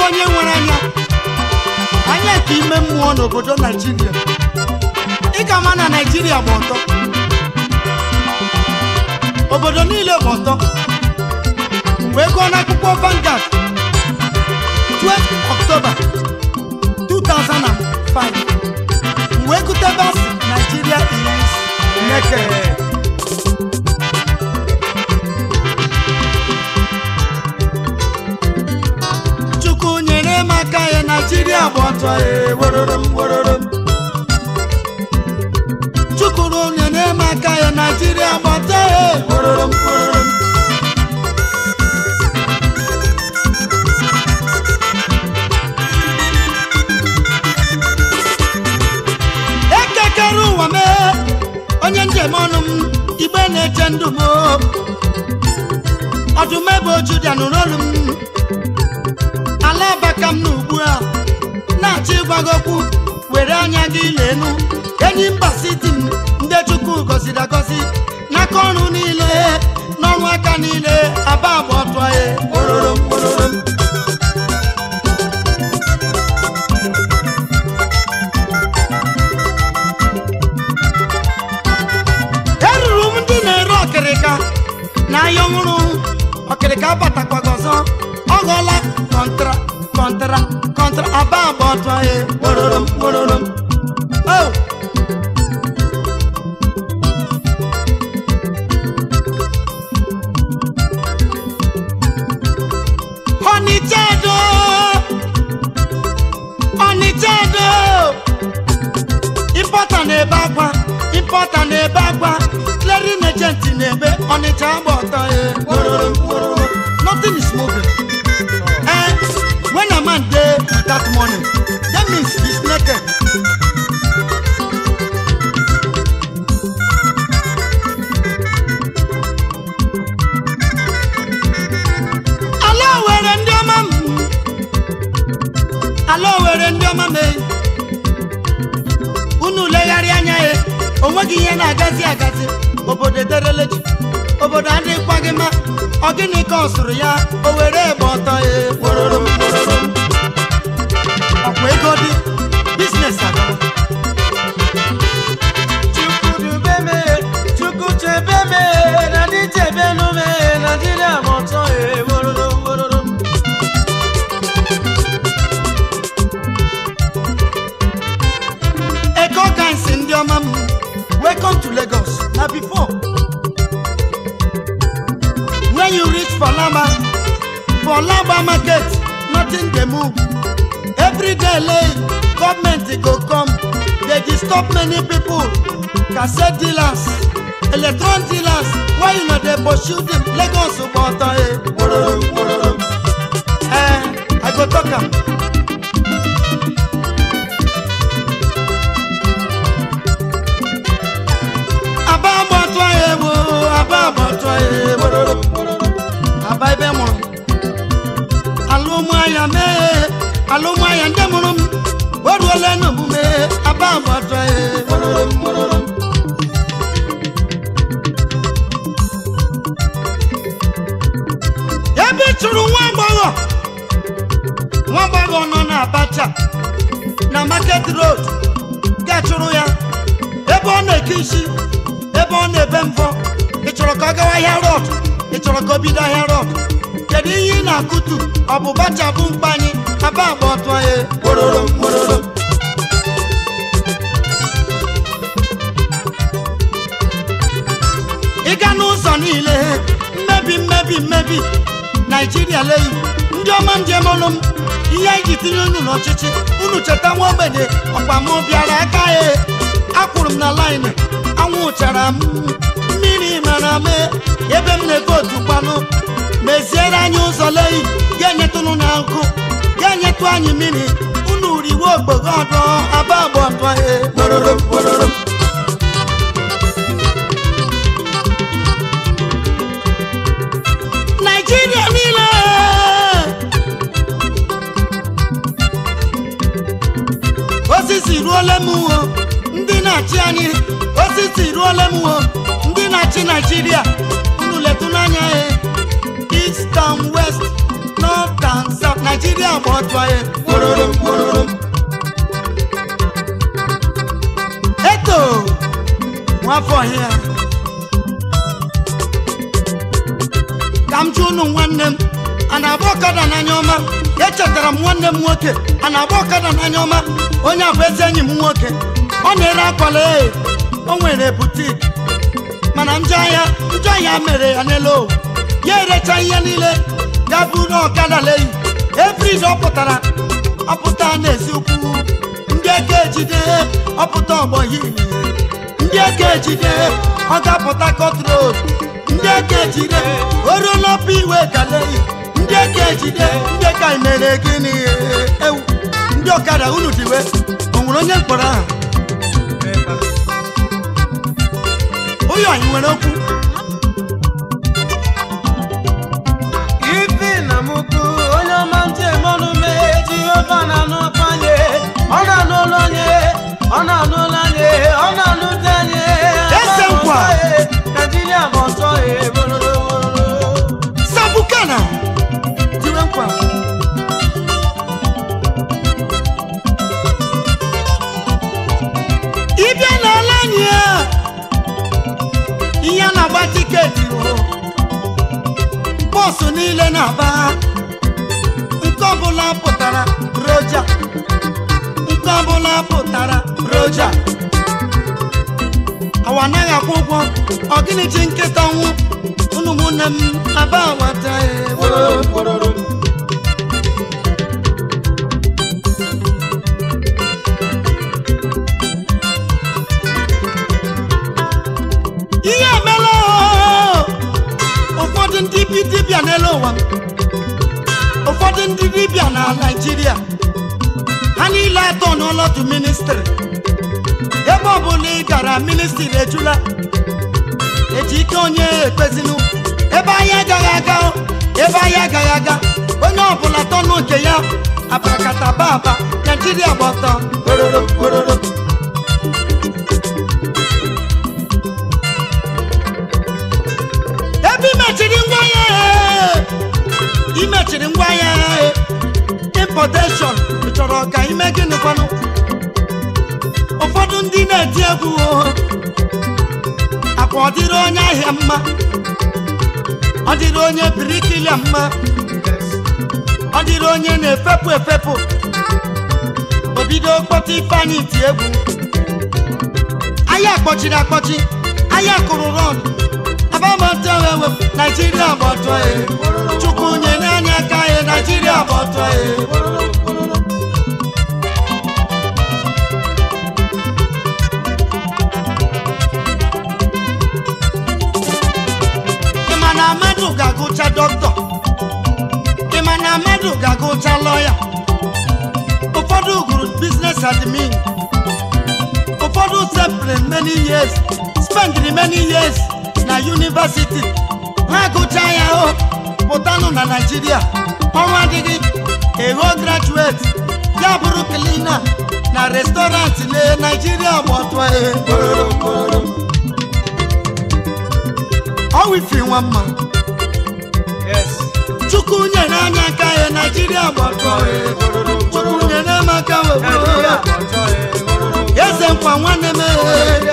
onye nwere anya anya ka ime mmụọ n'obodo naijiria ị ga ama na naijiria gba ọtọ obodo niile gba ọtọ wee gụọ n'akwụkwọ Vanguard 12 October 2005 wee gụte basi Nigeria is naked. Chukwu nyere m aka ya Naijiria gba ọtọ ya werere m werere m Chukwu nyere m aka ya Naijiria gba ọtọ ya werere m werere m ekekere ụwa mee onye njem ọnụ m igbe na-eche ndụ m ọdụm ebe oju bịa nụrụ olu m ala abaka m n'ugbu a na-achọ ịgwa gị okwu were anya gị lenu enyi mba siti m ndị chukwu gọziri agọzi n'aka ọrụ niile n'ọrụ aka niile aba agba ọtọ ya kpororo m kpororo m eruru m ndị na-ere ọkịrịka n'ahịa ọhụrụ ọkịrịka batakwago ọzọ ọ ghọọla kọntra kọntra kọntra aba agba ọtọ ya kpororo m kpororo m Oh! Ọnịcha do Ọnịcha do Importa na-ebe akwa Importa na-ebe akwa Clearing agent na-ebe Ọnịcha agba ọtọ ya kpororo m kpororo m Nothing is moving Eh, when a man dey that morning that means he's naked ala were ndị ọma m ala were ndị ọma m eh. unu legharịa anya ya onweghị ihe na-agazi agazi obodo edereleji obodo adịghịkwa gị mma ọ gịnị ka ọ sụrụ ya o were egbe ọtọ ya kpororo m kpororo m ọkwa ego dị biznes agara Chukwu dube me, Chukwu chebe me, na ndị chebe nụ me, Naịjirịa ma ọtọ e wororo wororo. ego gansi ndị ọma m welcome to lagos na before when you reach for lamba for lamba market nothing dey move every day late government go come dey disturb many people cassette dealers electron dealers why you no dey pursue them lagos gba ọtọ e kpororo m kpororo m eh i go talk am. aba agbọtọ ya egbo aba agbọtọ ya egbororo aba ebe mụrụ alụmahịa mee alụmahịa ndị mụrụ m o ruola n'omume aba agbọtọ ya egbororo mgbororo ebe ị chụrụ nwa agbọghọ nwa agbọghọ nọ na abacha na market road ga-achụrụ ya ebe ọ na-eke isi ebe ọ na-ebe mvọ ị chọrọ ka ọ gawa ahịa rọd ị chọrọ ka o bido ahịa rọd kedu ihe ị na-akụtu ọ bụ bacha bụ mkpa anyị aba agba ọtụ anyị kpororo m, kpororo m. ị ga n'ụzọ niile mmebi mmebi mmebi naijiria leyi ndị ọma njem ọnụ m ihe anyị ji tinye unu n'ọchịchị unu cheta nwa ogbenye ọkwa m bịara aka ya akwụrụ m na laịnị anwụchara m mmiri mara m ebe m na-evotu kwanụ meziere anyị ụzọ leyi ga-enyetụnụ na nkụ ga-enyetụ anyị mmiri unu riwe ogbogo ọdọ aba agba ọdọ ya kpororo m, kpororo m. naijiria niile osisi ruola m uwo ndị na-achị anyị osisi ruola m uwo ndị na-achị naijiria unu letu n'anya ya east and west north and south naijiria gba ọtọ ya kpororom kpororom eto nwafọ ya ka m jụ unu nwanne m a na-agba ọkada n'anya ọma echetara m nwanne m nwoke a na-agba ọkada n'anya ọma onye a bụ ezi enyi m nwoke ọ na-ere akwala ee o nwere butik mana njọ ahịa njọ ahịa mere ya n'elu owu ya erecha ihe niile ga buru ọkada leyi efriz ọ pụtara ọpụta n'ezi ukwu ndị eke ejide ọpụta ọgbọ hili ndị eke ejide ọ ga-apụta kọt road ndị eke ejide oruo n'ọpụ iwe galeyi ndị eke ejide ndị ka mere gịnị ewu ndị ọkada unu diwe o nwere onye mkpọrọ ahụ ụyọ anyị nwere okwu ife na mụkụ onye ọma ntị mọnụ mee jehova na-anụ ọpanye ọ na-anụ ụlọ onye ọ na-anụ ụlọ anyị ọ na-anụ dị anyị Eze nkwa. naijiria bụ ọtọ ya bororo sabukana tiwe nkwa ịbịa n'ala anyị a ihe a na-agba tiketi o bọọsụ niile na-aba nke ọbụla pụtara roja nke ọbụla pụtara roja awa anaghị akwụ ụgwọ ọ gịnị chi nkịta nwụ unu ụmụnne m aba awata bororo ihe emela oo! ụfọdụ ndị bi dibịa n'elu ụwa ụfọdụ ndị dibịa na naijiria ha niile atọ n'ọlọdụ ministri ebe ọbụla ị gara ministri ejula eji ike onye ekpezinu ebe anyị agaghị aga o, ebe anyị agaghị aga onye ọbụla tọnụ nke ya abarakata baba naijiria gba ọtọ ororo ororo ebe imechiri ngwa ya imechiri ngwa ya importation chọrọ ka ime gịnị kwanụ ụfọdụ ndị na-eti egwu o, akwa ọ dịrị onye ahịa mma ọ dịrị onye birikilia mma ọ dịrị onye na-efepụ efepụ obido kpọta ifeanyị ti egwu ahịa kpọchiri akpọchi ahịa kụrụ rọd abamatewewe naijiria bụ ọtọ ya chukwu nye n'anya aka ya naijiria bụ ọtọ ya ịma na mmadụ ga-agụcha dọkịta ịma na mmadụ ga-agụcha lọya ụfọdụ gụrụ biznes admin ụfọdụ sepụrụ many years spendịrị many years na university ha gụcha ya o pụtanụ na naijiria ọrụ adịghị eho graduate ya bụrụ klina na restọrantị na naijiria bụ ọtụ ihe ọwifi nwa mma yes chukwu nyere anya aka ya naijiria bụ ọtụ ihe chukwu nyere m aka naijiria wee bụ ọtọ ya bororo eze nkwa nwanne m ee